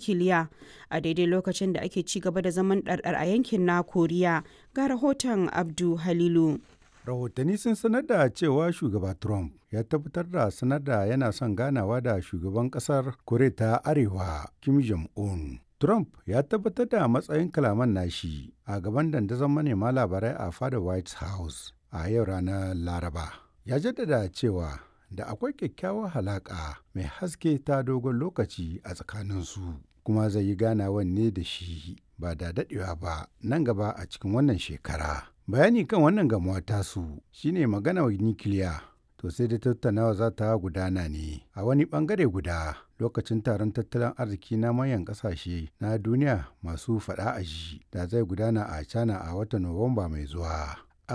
nukiliya a daidai lokacin da ake ci gaba da zaman ɗarɗar a yankin na koriya ga rahoton abdu halilu rahotanni sun sanar da cewa shugaba trump ya tabbatar da sanar da yana son ganawa da shugaban kasar koriya ta arewa kim jong-un trump ya tabbatar da matsayin kalaman nashi a gaban dandazon manema labarai a fadar white house a yau ranar laraba ya jaddada cewa da akwai kyakkyawar halaƙa mai haske ta dogon lokaci a tsakaninsu kuma zai yi ganawan ne da shi ba da daɗewa ba nan gaba a cikin wannan shekara bayani kan wannan gamuwa tasu shine magana nikiliya to sai da tattaunawa za ta gudana ne a wani bangare guda lokacin taron tattalin arziki na manyan kasashe na duniya masu faɗa a ji da zai gudana a china a watan nuwamba mai zuwa